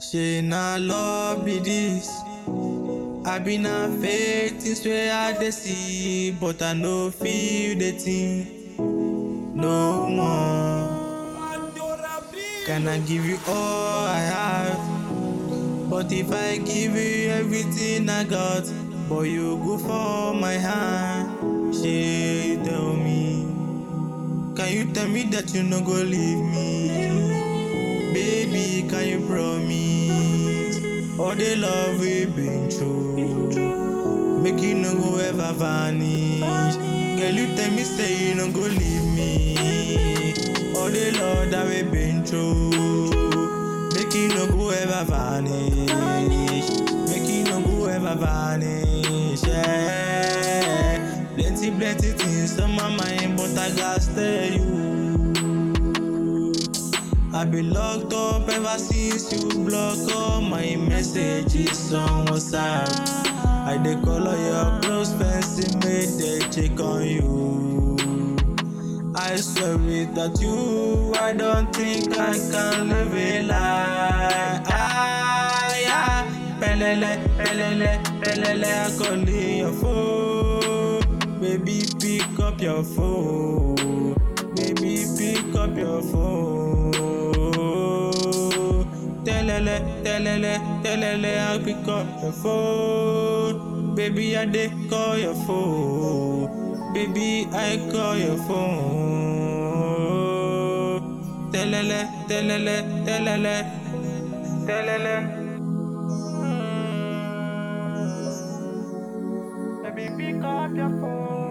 Shey na love be this. I been a faith things where I dey see, but I no feel the thing no more. Can I give you all I have? But if I give you everything I got, but you go for my hand, shey you tell me. Can you tell me that you no go leave me? Baby, can you promise? All the love we been through, make you no go ever vanish. Girl, you tell me say you no go leave me. All the love that we been through, make you no go ever vanish. Make you no go ever vanish. Yeah. Plenty, plenty things on my mind, but I gotta tell you. I been locked up ever since you block all my messages on WhatsApp. I dey call all your close friends to make they check on you. I swear without you, I don't think I can live a lie. Ah, yeah. Pelele, pelele, pelele, I call your phone. Baby, pick up your phone. Baby, pick up your phone. Telele, telele, telele, I pick up your phone. Baby, I dey call your phone. Baby, I call your phone. Telele, telele, telele, telele. Baby, pick up your phone.